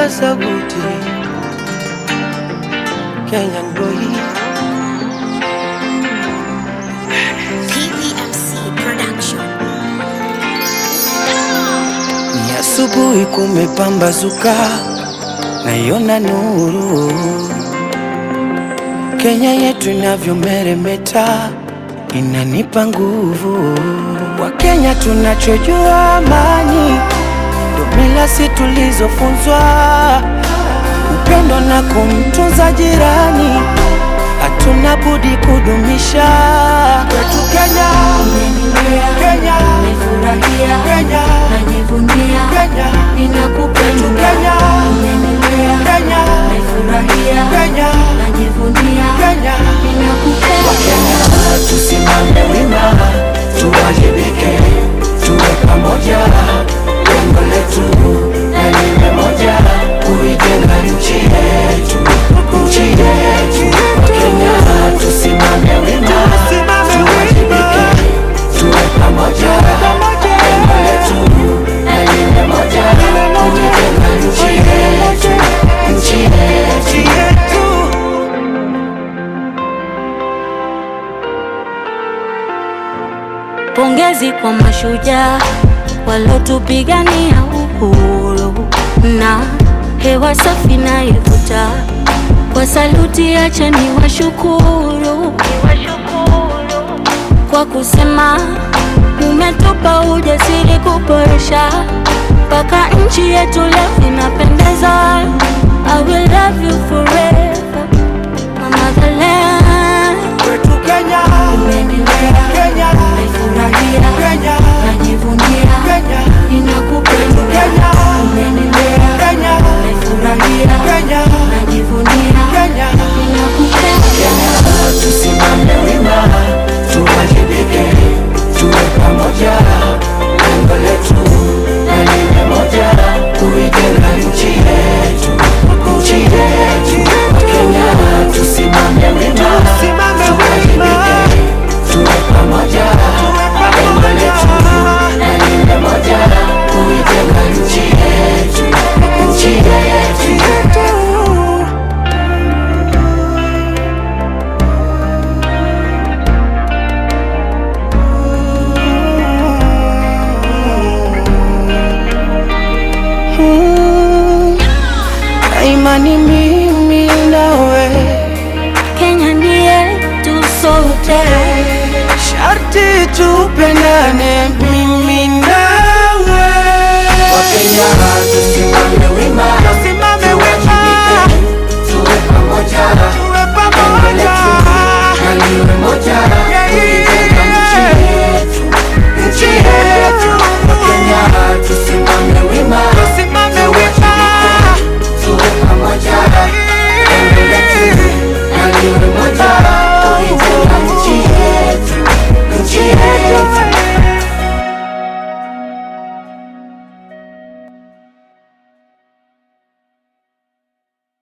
paza buti Kenyan boy PPMC Production. Ni asubuhi kumepambazuka, naiona nuru. Kenya yetu inavyomeremeta, inanipa nguvu. Kwa Kenya tunachojua amani, ndo mila si tulizofunzwa, upendo na kumtunza jirani, hatuna budi kudumisha kwetu Kenya. Kenya, Nimefurahia, Kenya, najivunia, Kenya, ninakupenda. Kenya, Umenilea, Kenya, nimefurahia, Kenya, najivunia, Kenya. ninakupenda. Tusimame wima, tuwajibike, tuwe pamoja. Lengo letu na lile moja, kuijenga nchi yetu, nchi yetu. Wakenya tusimame wima, tuwajibike, tuwe pamoja. Lengo letu na lile moja, kuijenga nchi yetu, nchi yetu. Pongezi kwa mashujaa walotupigania uhuru na hewa safi na ivuta. Kwa saluti, acha ni washukuru kwa kusema umetupa ujasiri kuboresha mpaka nchi yetu leo inapendeza. I will love you forever, my motherland. Kwetu Kenya, Umenilea, Kenya, naifurahia, Kenya, najivunia, Kenya, ninakupenda. Kenya, Umenilea, Kenya, naifurahia, Kenya, najivunia, Kenya. ninakupenda. Tusimame wima, tuwajibike, tuwe pamoja. Lengo letu na lile moja, kuijenga nchi yetu, nchi yetu. Wakenya tusimame wima, tuwajibike, tuwe pamoja. Lengo letu na lile moja, kuijenga nchi yetu, nchi yetu. Na imani mimi nawe Kenya ndiye tu sote sharti tupendane mimi